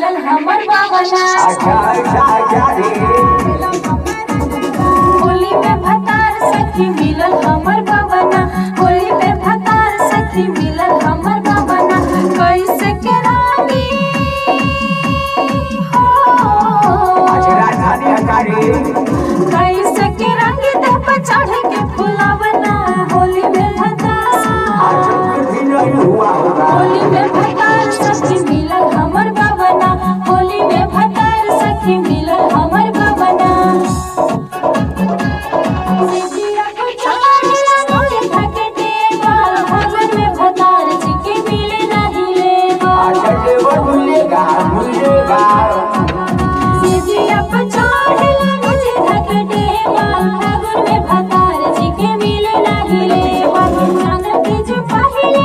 मिलल हमर बाबना अच्छा अच्छा अच्छा रे होली में भतार सखी मिलल हमर बाबना होली में भतार सखी मिलल हमर बाबना कैसे के रानी हो अच्छा राजधानी हकारी कैसे के रंग दे पर चढ़ के फुलावना होली में भतार आज कुछ भी नहीं हुआ होगा होली में भतार सखी मिलल हमर बाबना होली में भतार सखी मिलल हमर बाबना सिजिया को चाहेला मोरे थके देवा भगन में भतार जी के मिले नहीं लेवा अच्छा देवर मिलेगा मिलेगा सिजिया को चाहेला मुझे थके देवा भगन में भतार जी के मिले नहीं लेवा जानत जो पहिले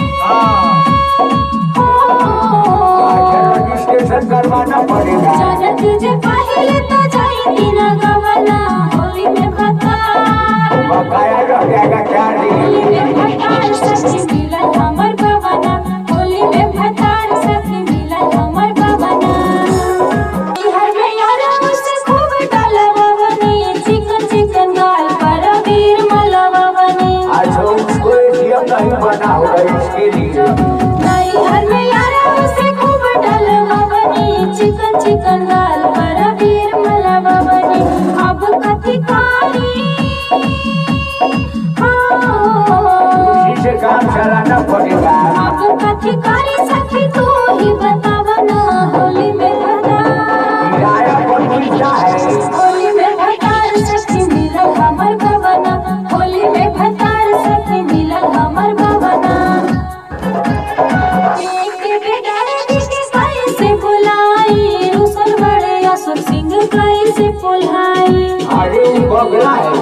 हो अच्छा रजिस्ट्रेशन करवाना पड़ेगा जानत जे पहिले तो जाई ना गवना होली में भतार बकाया रह जाएगा क्या होली रे में भतार सखी मिलल हमर बाबना होली में भतार सखी मिलल हमर बाबना हर में यारा मुझसे खूब डलवावनी चिकन चिकन गाल पर वीर मलवावनी अच्छा उसको एटीएम नहीं बना होगा इसके लिए नहीं हर में यारा मुझसे खूब डलवावनी चिकन चिकन गाल पर वीर मलवावनी अब कथी कारी हाँ इसी से काम चलाना पड़ेगा अब कथी करी सखी तू ही बतावा ना होली में भतार किराया पर मिलता है होली में भतार सखी मिलल हमर बवना होली में भतार सखी मिलल हमर बवना एक बेगार के कैसे बुलाई रुसल बड़े असुर सिंह कैसे पुल्हाई अरे वो बगला है